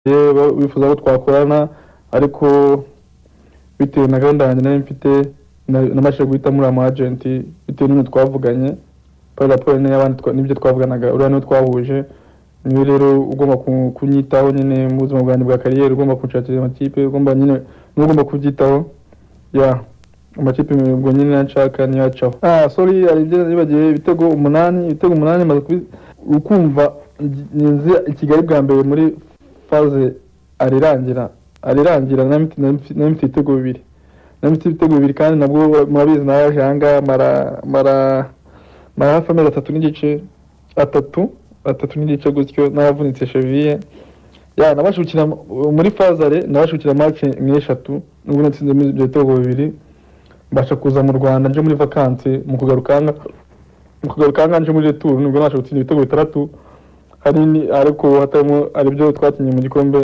yewe wifuza ko twakorana ariko bitewe na gahunda yanjye nari mfite na- nabashije guhitamo uriya mu agenti bitewe n'ibintu twavuganye kubera raporo niyo abandi twa- n'ibyo twavuganaga uriya niwe twahuje niwe rero ugomba ku- kunyitaho nyine mu buzima bwanjye bwa kariyeri ugomba kunshakira amakipe ugomba nyine niwe ugomba kubyitaho ya amakipe ubwo nyine nanshaka niyo acaho ah sorry hari ibyo nibagiwe ibitego umunani ibitego umunani maze kubi ukumva nzi i Kigali bwa mbere muri faze arirangira arirangira nari mfite- nari mfite- nari mfite ibitego bibiri nari mfite ibitego bibiri kandi nabwo murabizi nawe hanga mara mara mara hafi amezi atatu n'igice atatu atatu n'igice gutyo naravunitse cheviye ya nabasha gukina mu- muri fazare nabasha gukina match nk'eshatu nubwo natsinze muri ibyo bitego bibiri mbasha kuza mu rwanda nje muri vakansi mu kugaruka hanga mu kugaruka hanga nje muri retour nubwo nabasha gutsinda ibitego bitandatu hari ni- ariko hatarimo ari byo twakinnye mu gikombe